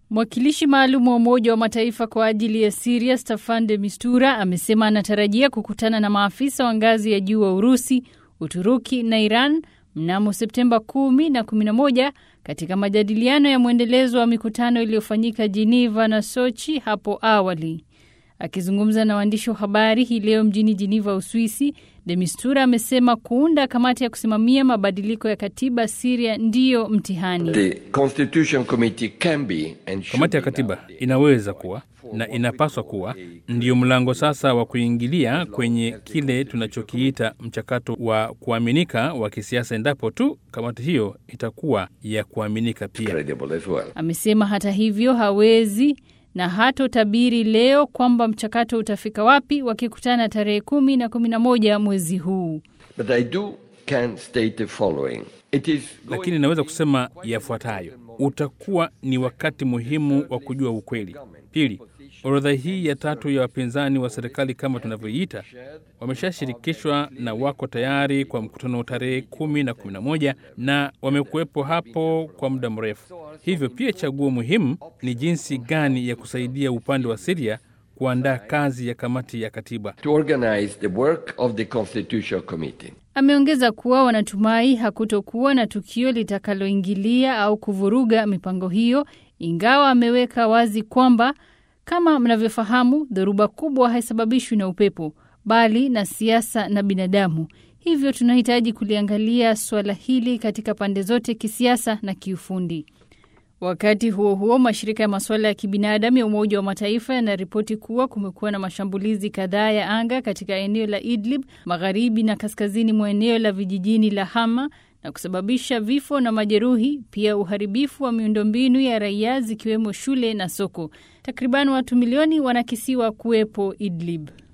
Mwakilishi maalum wa Umoja wa Mataifa kwa ajili ya Siria Staffan de Mistura amesema anatarajia kukutana na maafisa wa ngazi ya juu wa Urusi, Uturuki na Iran mnamo Septemba 10 na 11 katika majadiliano ya mwendelezo wa mikutano iliyofanyika Geneva na Sochi hapo awali. Akizungumza na waandishi wa habari hii leo mjini Geneva, Uswisi, de Mistura amesema kuunda kamati ya kusimamia mabadiliko ya katiba Siria ndiyo mtihani. Kamati ya katiba inaweza kuwa na inapaswa kuwa ndiyo mlango sasa wa kuingilia kwenye kile tunachokiita mchakato wa kuaminika wa kisiasa, endapo tu kamati hiyo itakuwa ya kuaminika pia. Amesema hata hivyo hawezi na hatotabiri leo kwamba mchakato utafika wapi wakikutana tarehe kumi na kumi na moja mwezi huu. Lakini inaweza kusema yafuatayo: utakuwa ni wakati muhimu wa kujua ukweli. Pili, orodha hii ya tatu ya wapinzani wa serikali kama tunavyoiita wameshashirikishwa na wako tayari kwa mkutano tarehe kumi na kumi na moja na wamekuwepo hapo kwa muda mrefu. Hivyo pia chaguo muhimu ni jinsi gani ya kusaidia upande wa Siria kuandaa kazi ya kamati ya katiba. Ameongeza kuwa wanatumai hakutokuwa na tukio litakaloingilia au kuvuruga mipango hiyo, ingawa ameweka wazi kwamba kama mnavyofahamu, dhoruba kubwa haisababishwi na upepo bali na siasa na binadamu. Hivyo tunahitaji kuliangalia suala hili katika pande zote, kisiasa na kiufundi. Wakati huo huo, mashirika ya masuala ya kibinadamu ya Umoja wa Mataifa yanaripoti kuwa kumekuwa na mashambulizi kadhaa ya anga katika eneo la Idlib, magharibi na kaskazini mwa eneo la vijijini la Hama na kusababisha vifo na majeruhi, pia uharibifu wa miundombinu ya raia zikiwemo shule na soko. Takriban watu milioni wanakisiwa kuwepo Idlib.